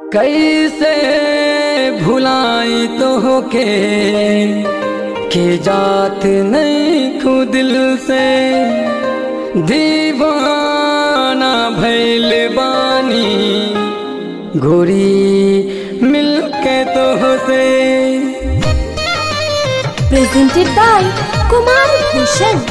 कैसे भुलाई तो के के जात नहीं खू दिल से दीवाना भैल बानी गोरी मिल के तो से presented by Kumar Bhushan.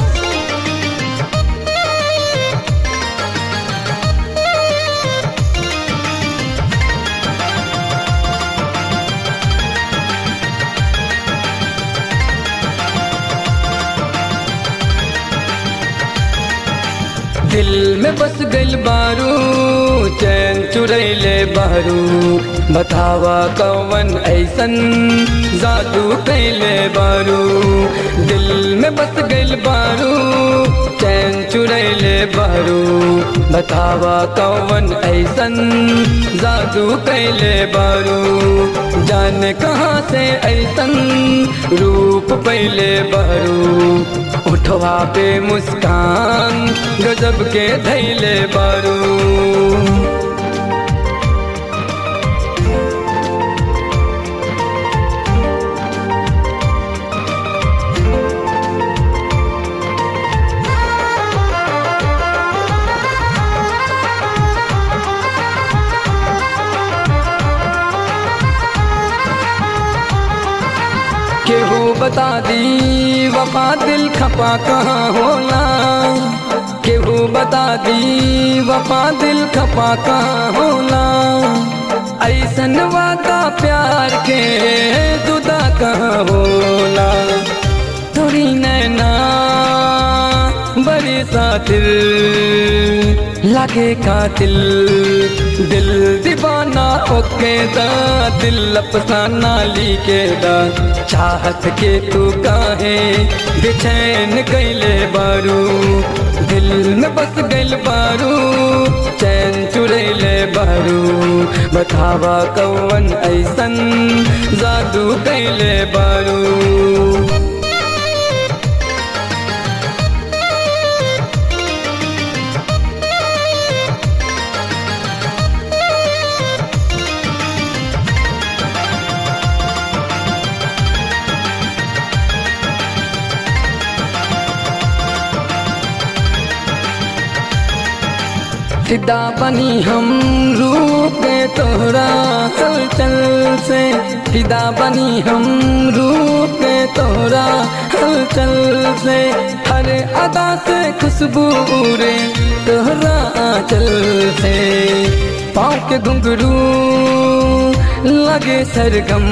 दिल में बस गइल बारू चैन चुरैले बारू बतावा कौन ऐसन जादू कैले बारू दिल में बस गइल बारू चैन चुरैले बारू बतावा कौन ऐसन जादू कैले बारू जाने कहाँ से ऐसन रूप पहले बारू उठवा पे मुस्कान गजब के धैले बारू केहू बता दी वफा दिल खपा कहाँ होला केहू बता दी वफा दिल खपा कहाँ होला ऐसन वादा प्यार के जुदा कहाँ होला थोड़ी नैना बड़ी सातिल लगे कातिल दिल दीवाना ओके दा दिल अफसाना लिखे दा चाहत के तू काहे बेचैन कैले बारू दिल में बस गइल बारू चैन चुरैले बारू बतावा कौन ऐसन जादू कैले बारू फिदा बनी हम रूप के तोहरा हलचल से फिदा बनी हम रूप के तोहरा हलचल से हर अदा से खुशबू रे तोहरा आंचल से पाँव के घुंघरू लगे सरगम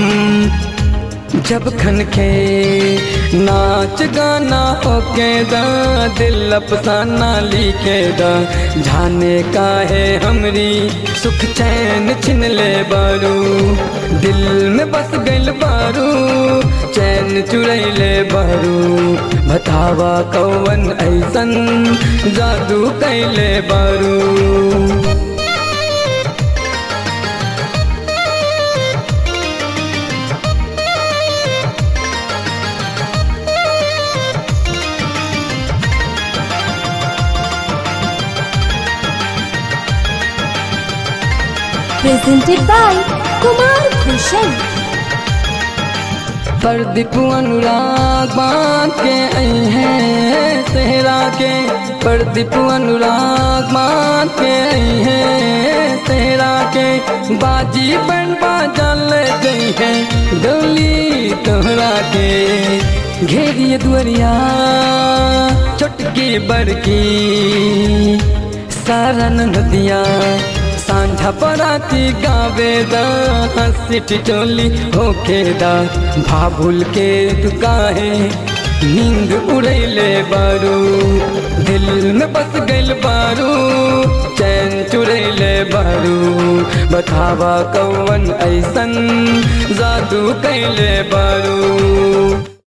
जब खन के नाच गाना होके दा दिल अफसाना लिखे दा जाने का है हमरी सुख चैन छिन ले बारू दिल में बस गइल बारू चैन चुरैले बारू बतावा कौन ऐसन जादू कैले बारू Presented by Kumar Bhushan. Pradeep Anurag बांध के आई हैं सेहरा के प्रदीप अनुराग बांध के आई हैं सेहरा के बाजी बन बाजल गई है डोली तोहरा के घेरिए दुआरिया चुटकी बड़की सारा नदिया सांझा पराती गावे दा हंसी टिटोली होके दा भाभुल के तू काहे नींद उड़ैले बारू दिल में बस गइल बारू चैन चुरैले बारू बतावा कौन ऐसन जादू कैले बारू